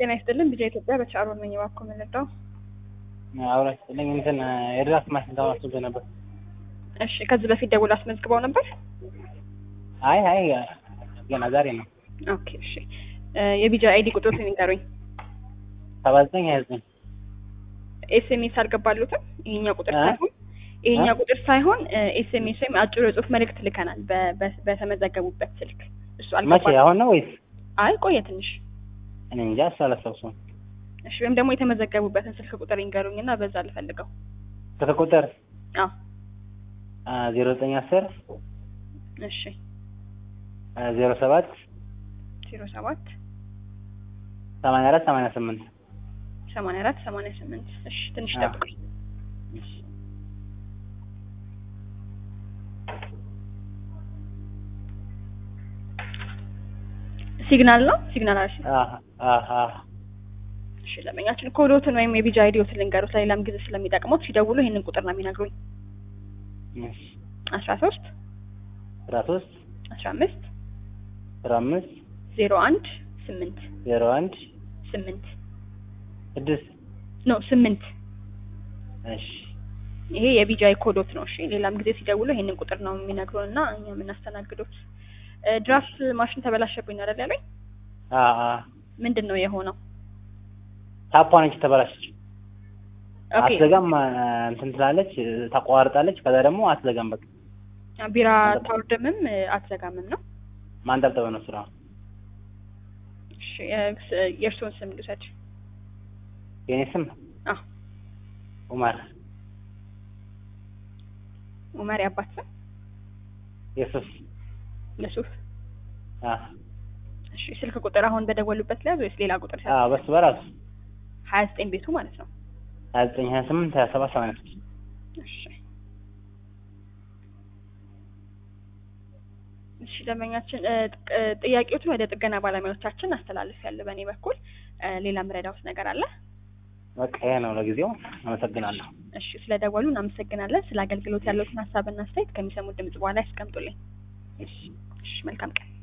ጤና ይስጥልን ቢጃ ኢትዮጵያ በቻሮን ነኝ። እባክዎ ምን ልርዳው? አውራሽ ስለኝ እንትን የድራፍት ማሽን ተማስቶ ነበር። እሺ ከዚህ በፊት ደውል አስመዝግበው ነበር? አይ አይ ገና ዛሬ ነው። ኦኬ እሺ የቢጃ አይዲ ቁጥሮት ንገሩኝ። ሰባ ዘጠኝ ሀያ ዘጠኝ ኤስኤምኤስ አልገባሉትም? ይሄኛው ቁጥር እ? ሳይሆን ይሄኛው ቁጥር ሳይሆን ኤስኤምኤስ ወይም አጭር የጽሁፍ መልእክት ልከናል በ- በ- በተመዘገቡበት ስልክ እሱ መቼ አልገባል። አሁን ነው ወይስ? አይ ቆየ ትንሽ። እኔ እንጃ እሱ አላስታውሰውም። እሺ ወይም ደግሞ የተመዘገቡበትን ስልክ ቁጥር ይንገሩኝ እና በዛ ልፈልገው። ስልክ ቁጥር አዎ ዜሮ ዘጠኝ አስር እሺ ዜሮ ሰባት ዜሮ ሰባት ሰማንያ አራት ሰማንያ ስምንት ሰማንያ አራት ሰማንያ ስምንት እሺ ትንሽ አዎ። ጠብቁኝ። ሲግናል ነው ሲግናል አርሲ እሺ ለመኛችን ኮዶትን ወይም የቢጃ አይዲዎትን ልንገሩት ለሌላም ጊዜ ስለሚጠቅሙት ሲደውሉ ይህንን ቁጥር ነው የሚነግሩኝ አስራ ሶስት አስራ ሶስት አስራ አምስት አስራ አምስት ዜሮ አንድ ስምንት ዜሮ አንድ ስምንት ስድስት ኖ ስምንት እሺ ይሄ የቢጃይ ኮዶት ነው። እሺ ሌላም ጊዜ ሲደውሉ ይሄንን ቁጥር ነው የሚነግሩን እና እኛ የምናስተናግዱት። እ፣ ድራፍት ማሽን ተበላሸብኝ አይደል ያለኝ? አ አ ምንድን ነው የሆነው? ታፓ ነች ተበላሸች። ኦኬ አትዘጋም አ፣ እንትን ትላለች ታቋርጣለች። ከዛ ደግሞ አትዘጋም። በቃ ቢራ ታውርድምም እ፣ አትዘጋምም ነው። ማንጠብጠብ ነው ስራ። እሺ እ፣ ስ- የእርስዎን ስም ልውሰድ። የኔ ስም አዎ ኡመር ኡመር ያባት ስም የሱስ ለሱፍ። አ እሺ ስልክ ቁጥር አሁን በደወሉበት ላይ ወይስ ሌላ ቁጥር? አ በሱ በራሱ ሀያ ዘጠኝ ቤቱ ማለት ነው። ሀያ ዘጠኝ ሀያ ስምንት ሀያ ሰባት ሰማንያ ስድስት እሺ እሺ ደንበኛችን እ፣ ጥቅ- እ፣ ጥያቄዎችን ወደ ጥገና ባለሙያዎቻችን አስተላልፍ ያለ በእኔ በኩል እ፣ ሌላ ምረዳውት ነገር አለ? በቃ ይሄ ነው ለጊዜው። አመሰግናለሁ። እሺ ስለደወሉ እናመሰግናለን። ስለ አገልግሎት ያለዎትን ሀሳብና አስተያየት ከሚሰሙት ድምጽ በኋላ ያስቀምጡልኝ። እሺ እሺ መልካም ቀን።